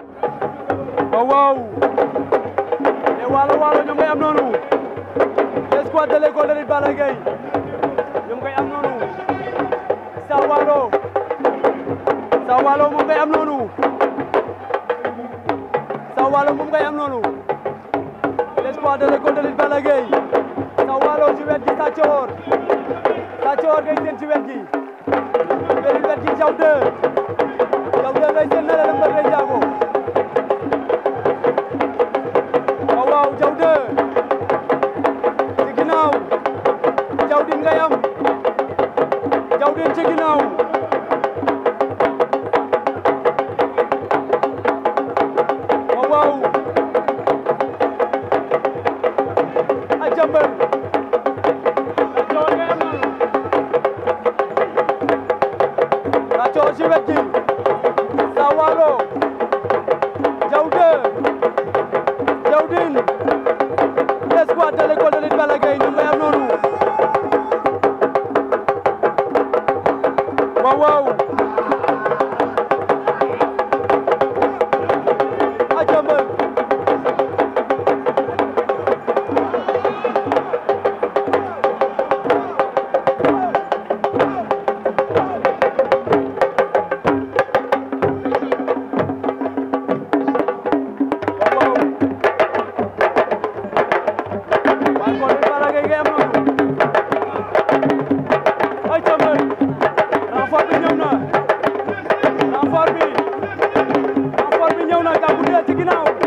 waaw waaw te waalo waalo ñoom ngay am noonu l'escouade de l'école de lutte Balla Gaye ñoom ngay am noonu sa waalo sa waalo moom ngay am noonu sa waalo moom ngay am noonu l'escouade de l'école de lutte Balla Gaye sa waalo ci wet gi sa coor sa coor ngay seen ci wet gi beneen wet gi jaw de jaw de ngay seen na la mbër ngay jaago waaw waaw jaw de ci ginnaaw jaw din ngay am jaw din ci ginnaaw waaw waaw a jambal la coor ngay am noonu la coor ci wet gi sa waalo jaw de jaw din l'escouade de l'école de lutte Balla Gaye ñoom ngay am noonu waaw waaw a jambal waaw waaw waaye kon it Balla Gaye ngay am noonu ay jambal renfort bi ñëw na renfort bi renfort bi ñëw na Gabou Dé ci ginnaaw